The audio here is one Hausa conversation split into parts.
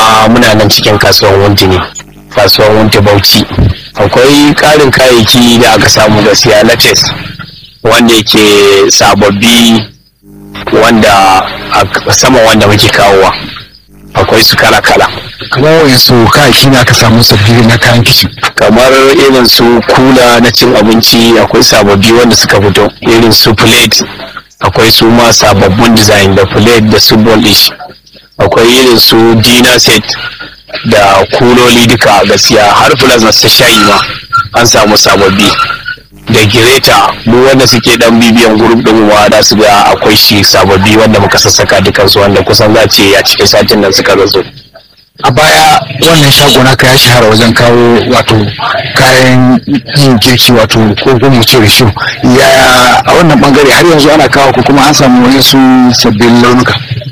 kuma muna nan cikin kasuwan wunti ne kasuwan wunti bauchi akwai ƙarin kayayyaki da aka samu gaskiya latex wanda yake sababbi wanda a sama wanda muke kawowa akwai su kala-kala kamar wayansu kayayyaki ne aka samu sabbi na kayan kicin kamar irin su kula na cin abinci akwai sababbi wanda suka fito irin su plate akwai su ma sababbin design da plate da su bondish akwai irin su dinner set da kuloli duka gaskiya har plus na su shayi ma an samu sababbi da gireta duk wanda suke dan bibiyan group din wa da su ga akwai shi sababbi wanda muka sassaka dukansu wanda kusan za ce a cikin satin nan suka zazo a baya wannan shago naka ya shahara wajen kawo wato kayan yin girki wato ko ko mu ce rishu ya a wannan bangare har yanzu ana kawo ko kuma an samu wani su sabbin launuka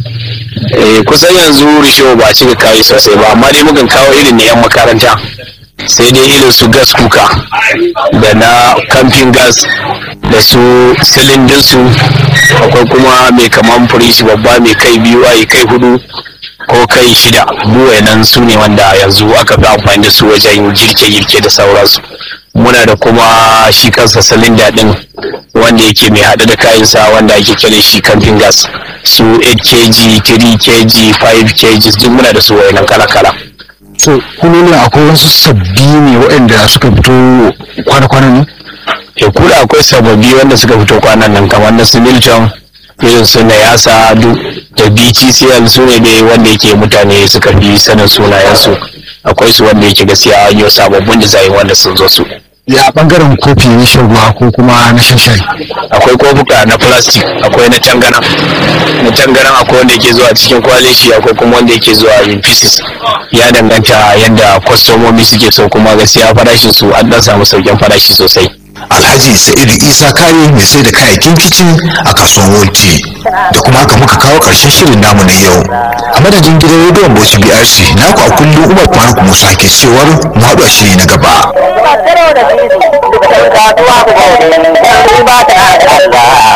eh kusan yanzu risho ba a cika kawo sosai ba amma dai mukan kawo irin na yan makaranta sai dai irin su gas kuka da na camping gas da su silindin su akwai kuma mai kaman firishi babba mai kai biyu ai kai hudu ko kai shida buwai nan su ne wanda yanzu aka fi amfani da su wajen girke-girke da sauransu muna da kuma shi kansa silinda din wanda yake mai haɗe da kayansa wanda ake kira shi camping gas su 8 kg 3 kg 5 kg duk muna da su wayannan kala-kala so kulolin akwai wasu sabbi ne waɗanda suka fito kwana-kwana ne ya kula akwai sababbi wanda suka fito kwanan nan kamar na su milton irin su na yasa duk da btcl su ne dai wanda yake mutane suka fi sanin sunayensu akwai su wanda yake gaskiya an yi sababbin design wanda sun zo su ya bangaren kofi na shan ruwa ko kuma na shan shayi akwai kofuka na plastic akwai na tangana na tangana akwai wanda yake zuwa cikin kwaleshi akwai kuma wanda yake zuwa in pieces ya danganta yadda kwastomomi suke so kuma gaskiya farashin su an dan samu sauƙin farashi sosai alhaji sa'idu isa kare mai sai da kayayyakin kicin a kasuwar wulci da kuma haka muka kawo ƙarshen shirin namu na yau a madadin gidan rediyon bauchi brc naku a kullum umar faruk musa ke cewar mu haɗu a shiri na gaba ba ta da wani ba ta da